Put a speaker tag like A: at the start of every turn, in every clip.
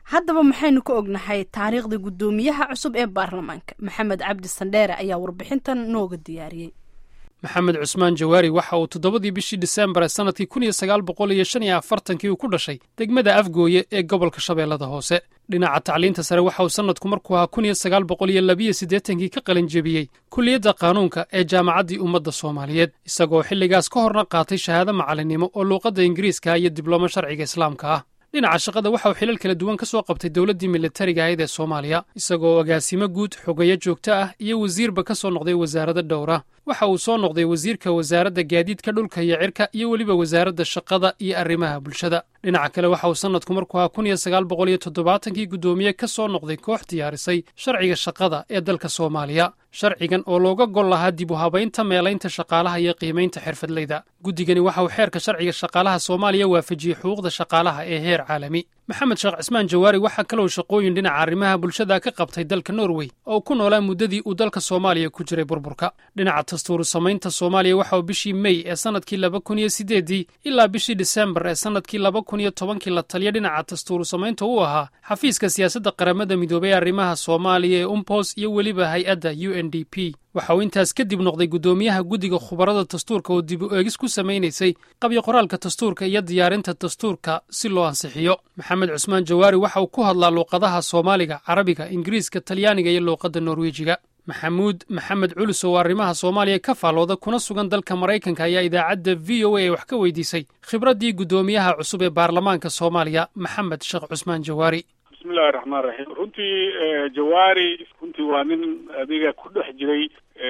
A: haddaba maxaynu ka ognahay taariikhda guddoomiyaha cusub ee baarlamaanka maxamed cabdi sandheere ayaa warbixintan nooga diyaariyey
B: maxamed cusmaan jawaari waxa uu toddobadii bishii disembar ee sannadkii kun iyo sagaal boqol iyo shan iyo afartankii uu ku dhashay degmada afgooye ee gobolka shabeellada hoose dhinaca tacliinta sare waxa uu sannadku markuu ahaa kun iyo sagaal boqol iyo labiyo siddeetankii ka qalin jebiyey kulliyadda qaanuunka ee jaamacaddii ummadda soomaaliyeed isagoo xilligaas ka horna qaatay shahaado macalinimo oo luuqadda ingiriiska iyo diblomo sharciga islaamka ah dhinaca shaqada waxa uu xilal kala duwan ka soo qabtay dowladdii militariga ahayd ee soomaaliya isagoo agaasimo guud xogeeyo joogto ah iyo wasiirba ka soo noqday wasaaradda dhowra waxa uu soo noqday wasiirka wasaaradda gaadiidka dhulka iyo cirka iyo weliba wasaaradda shaqada iyo arrimaha bulshada dhinaca kale waxa uu sannadku markuu ahaa kun iyo sagaal boqol iyo toddobaatankii guddoomiye ka soo noqday koox diyaarisay sharciga shaqada ee dalka soomaaliya sharcigan oo looga gol lahaa dib u habaynta meelaynta shaqaalaha iyo qiimaynta xirfadleyda guddigani waxa uu xeerka sharciga shaqaalaha soomaaliya waafajiyey xuquuqda shaqaalaha ee heer caalami maxamed sheekh cismaan jawaari waxaa kaloo shaqooyin dhinaca arrimaha bulshada ka qabtay dalka norway oo ku noolaa muddadii uu dalka soomaaliya ku jiray burburka dhinaca dastuuru samaynta soomaaliya waxa uu bishii mey ee sannadkii laba kun iyo siddeeddii ilaa bishii disembar ee sannadkii laba kun iyo tobankii la taliya dhinaca dastuuru samaynta u ahaa xafiiska siyaasadda qaramada midoobay arrimaha soomaaliya ee umpos iyo weliba hay-adda u n d p waxa uu intaas kadib noqday guddoomiyaha guddiga khubarada dastuurka oo dib u eegis ku samaynaysay qabyo qoraalka dastuurka iyo diyaarinta dastuurka si loo ansixiyo maxamed cusmaan jawaari waxa uu ku hadlaa luuqadaha soomaaliga carabiga ingiriiska talyaaniga iyo luuqadda norwejiga maxamuud maxamed culus oo arrimaha soomaaliya ka faalooda kuna sugan dalka maraykanka ayaa idaacadda v o a ee wax ka weydiisay khibraddii guddoomiyaha cusub ee baarlamaanka soomaaliya maxamed sheekh cusmaan jawaari
C: bismillahi raxmaan raxiim runtii jawaari runtii waa nin adiga ku dhex jiray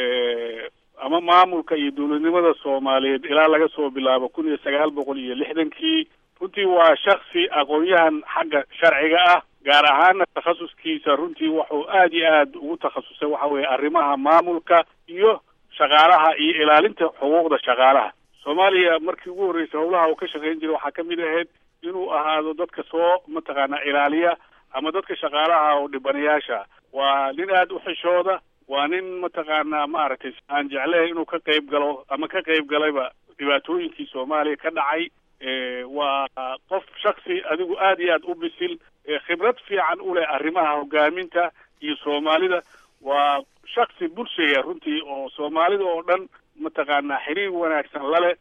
C: ama maamulka iyo dowladnimada soomaaliyeed ilaa laga soo bilaabo kun iyo sagaal boqol iyo lixdankii runtii waa shaksi aqoon-yahan xagga sharciga ah gaar ahaana takhasuskiisa runtii wuxuu aad iyo aad ugu takhasusay waxa weeye arrimaha maamulka iyo shaqaalaha iyo ilaalinta xuquuqda shaqaalaha soomaaliya markii ugu horreysay howlaha uu ka shaqayn jiray waxaa kamid ahayd inuu ahaado dadka soo mataqaanaa ilaaliya ama dadka shaqaalaha oo dhibanayaasha waa nin aada u xishooda waa nin mataqaanaa maaragtay aan jeclahay inuu ka qayb galo ama ka qayb galayba dhibaatooyinkii soomaaliya ka dhacay waa qof shaksi adigu aad iyo aad u bisil khibrad fiican u leh arrimaha hogaaminta iyo soomaalida waa shaksi bulshaya runtii oo soomaalida oo dhan mataqaanaa xiriir wanaagsan laleh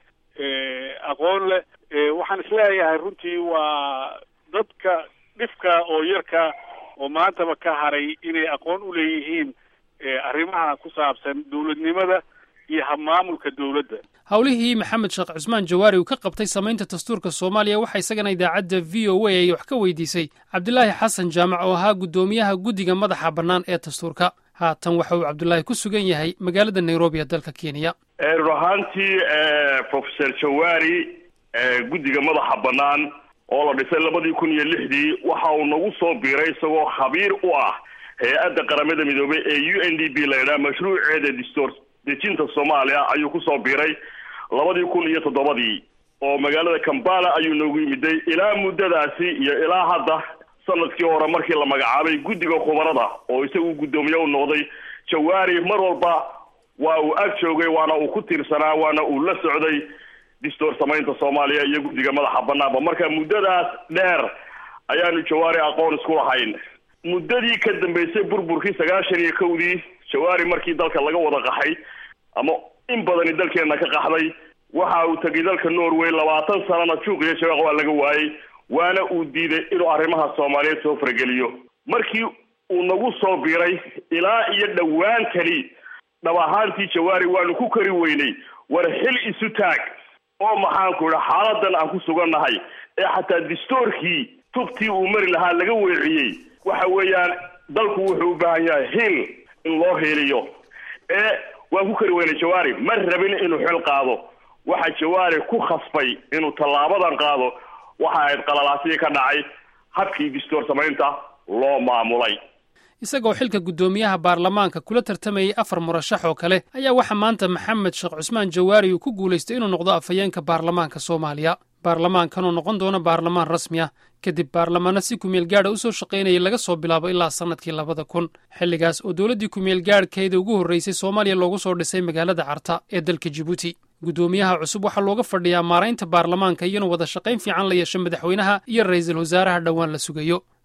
C: aqoon leh waxaan isleeyahay runtii waa dadka dhifka oo yarka oo maantaba ka haray inay aqoon u leeyihiin arrimaha ku saabsan dowladnimada iyo habmaamulka dowladda
B: howlihii maxamed sheekh cusmaan jawaari uu ka qabtay samaynta dastuurka soomaaliya waxaa isagana idaacadda v o a ay wax ka weydiisay cabdilaahi xasan jaamac oo ahaa guddoomiyaha guddiga madaxa bannaan ee dastuurka haatan waxa uu cabdulaahi ku sugan yahay magaalada nairobi ee dalka kenya
D: run ahaantii professor jawaari guddiga madaxa bannaan oo la dhisay labadii kun iyo lixdii waxa uu nagu soo biiray isagoo khabiir u ah hay-adda qaramada midoobay ee u n d b la yidhaha mashruuceeda dastuur dejinta soomaaliya ayuu kusoo biiray labadii kun iyo toddobadii oo magaalada kambala ayuu noogu yimiday ilaa muddadaasi iyo ilaa hadda sanadkii hore markii la magacaabay guddiga khubarada oo isagu guddoomiye u noqday jawaari mar walba waa uu ag joogay waana uu ku tiirsanaa waana uu la socday dastuur samaynta soomaaliya iyo guddiga madaxa banaanba marka muddadaas dheer ayaanu jawaari aqoon isku lahayn muddadii ka dambeysay burburkii sagaashan iyo kowdii jawaari markii dalka laga wada qaxay ama in badani dalkeena ka qaxday waxa uu tegay dalka norway labaatan sanana juuq iyo shabeeq waa laga waayey waana uu diiday inuu arrimaha soomaaliyeed soo farageliyo markii uu nagu soo biiray ilaa iyo dhowaantani dhab ahaantii jawaari waanu ku kari weynay war xil isu taag oo maxaanku idha xaaladan aan ku sugannahay ee xataa dastuurkii tubtii uu mari lahaa laga weeciyey waxa weeyaan dalku wuxuu u baahan yahay hil in loo heliyo ee waan ku kari weynay jawaari ma rabin inuu xil qaado waxa jawaari ku khasbay inuu tallaabadan qaado waxa ahayd qalalaasihii ka dhacay habkii dastuur samaynta loo maamulay
B: isagoo xilka guddoomiyaha baarlamaanka kula tartamayay afar murashax oo kale ayaa waxaa maanta maxamed sheekh cusmaan jawaari uu ku guulaystay inuu noqdo afhayeenka baarlamaanka soomaaliya baarlamaankanoo noqon doona baarlamaan rasmi ah kadib baarlamaano si kumeel gaadha u soo shaqaynayay laga soo bilaabo ilaa sannadkii labada kun xilligaas oo dowladdii kumeel gaadhkeeda ugu horraysay soomaaliya loogu soo dhisay magaalada carta ee dalka jibuuti guddoomiyaha cusub waxaa looga fadhiyaa maaraynta baarlamaanka iyo inuu wada shaqayn fiican la yeesho madaxweynaha iyo ra'iisul wasaaraha dhowaan la sugayo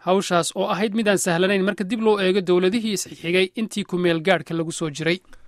B: hawshaas oo ahayd midaan sahlanayn marka dib loo eego dowladihii isxigay intii ku meel gaadhka lagu soo jiray